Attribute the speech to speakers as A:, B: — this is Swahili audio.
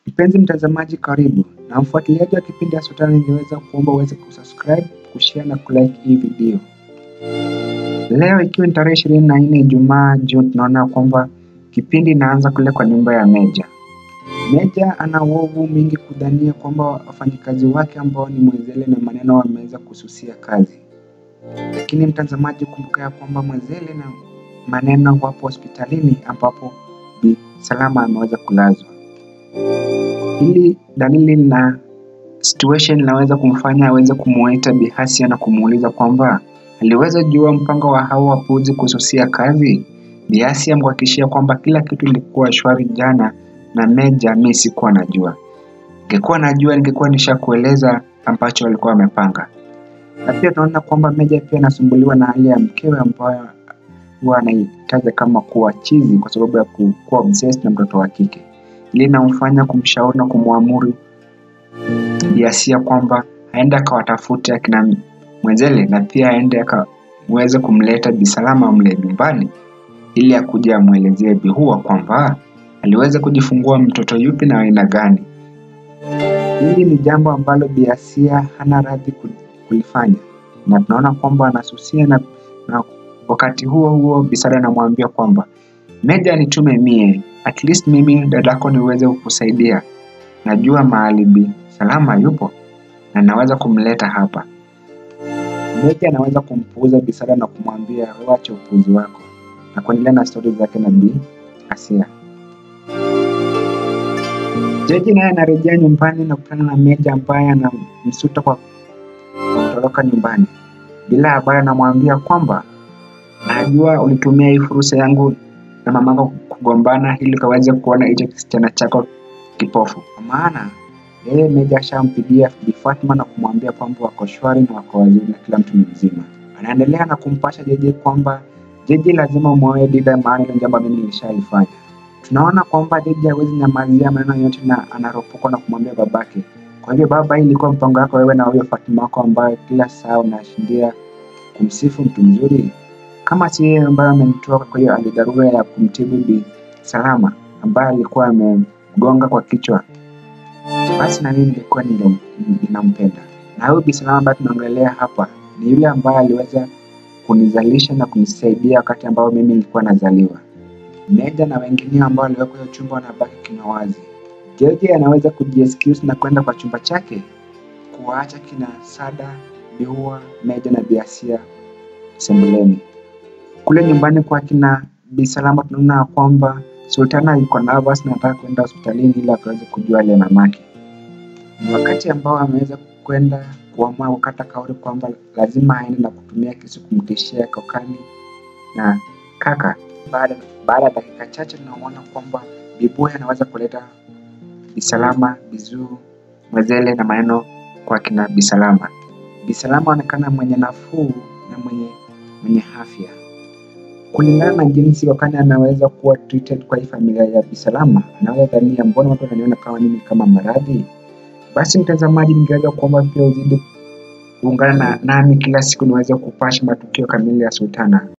A: Mpenzi mtazamaji, karibu na mfuatiliaji wa kipindi ya Sultana, ningeweza kuomba uweze kusubscribe, kushare na kulike hii video. Leo ikiwa ni tarehe ishirini na nne Ijumaa Juni, tunaona kwamba kipindi inaanza kule kwa nyumba ya Meja. Meja ana uovu mingi kudhania kwamba wafanyikazi wake ambao ni Mwezele na Maneno wameweza kususia kazi, lakini mtazamaji, kumbuka ya kwamba Mwezele na Maneno wapo hospitalini ambapo Bi Salama ameweza kulazwa. Hili dalili na situation linaweza kumfanya aweze kumuita Bi Hasia na kumuuliza kwamba aliweza jua mpango wa hao wapuzi kususia kazi. Bi Hasia amhakikishia kwamba kila kitu ilikuwa shwari jana na Meja, mimi sikuwa najua. Ningekuwa najua ningekuwa nishakueleza ambacho walikuwa wamepanga. Na pia tunaona kwamba Meja pia anasumbuliwa na hali ya mkewe ambayo huwa anaitaja kama kuwa chizi kwa sababu ya kuwa obsessed na mtoto wa kike. Ili inamfanya kumshauri na kumwamuru Bi Hasia kwamba aende akawatafute akina Mwezele na pia aende akaweze kumleta Bi Salama mle nyumbani ili akuja amwelezee Bi Hua kwamba aliweza kujifungua mtoto yupi na aina gani. Hili ni jambo ambalo Bi Hasia hana radhi kulifanya, na tunaona kwamba anasusia na, na wakati huo huo Bi Sara anamwambia kwamba Meja nitume mie, at least mimi dadako niweze kukusaidia. Najua mahali Bi Salama yupo na naweza kumleta hapa. Meja anaweza kumpuuza Bi Sara na kumwambia wacha upuuzi wako na kuendelea na stori zake na Bi Hasia. Jaji naye anarejea nyumbani na kukutana na Meja ambaye anamsuta kwa kutoroka nyumbani. Bila habari anamwambia kwamba najua ulitumia hii fursa yangu na mamako kugombana ili ukaweze kuona hicho kisichana chako kipofu. Kwa maana yeye Meja ashampigia Bi Fatma na kumwambia kwamba wako shwari na wako wazuri na kila mtu ni mzima. Anaendelea na kumpasha Jeje kwamba Jeje lazima umwoe Dida, maana hilo jambo mimi nilishalifanya. Tunaona kwamba Jeje hawezi nyamazia maneno yote na anaropoka na kumwambia babake. Kwa hivyo baba, hii ilikuwa mpango wako wewe na huyo Fatima wako ambaye kila saa unashindia kumsifu mtu mzuri kama si yeye ambaye amenitoa kwa hiyo hali dharura ya kumtibu Bi Salama ambaye alikuwa amemgonga kwa kichwa, basi na mimi nilikuwa ninampenda. Na huyu Bi Salama ambaye tunaongelea hapa ni yule ambaye aliweza kunizalisha na kunisaidia wakati ambao mimi nilikuwa nazaliwa. Meja na wengine ambao waliwekwa hiyo chumba wanabaki kinywa wazi. Jeje anaweza kujiexcuse na kwenda kwa chumba chake kuwaacha kina Sada, Bi Hua, Meja na Bi Hasia sebuleni. Kule nyumbani kwa kina Bi Salama tunaona kwamba Sultana yuko nervous na anataka kwenda hospitalini ili akaweze kujua hali ya mamake. Ni wakati ambao ameweza kwenda kuamua kukata kauli kwamba lazima aende na kutumia kisu kumtishia kokani na kaka. Baada baada ya dakika chache tunaona kwamba Bibuya anaweza kuleta Bi Salama, Bizuu, Mwezele na maneno kwa kina Bi Salama. Bi Salama anaonekana mwenye nafuu na mwenye mwenye afya kulingana na jinsi wakati anaweza kuwa treated kwa hii familia ya Bi Salama, anaweza dhania mbona watu wananiona kama mimi kama maradhi. Basi mtazamaji, ningeweza kuomba pia uzidi kuungana na nami kila siku niweze kupasha matukio kamili ya Sultana.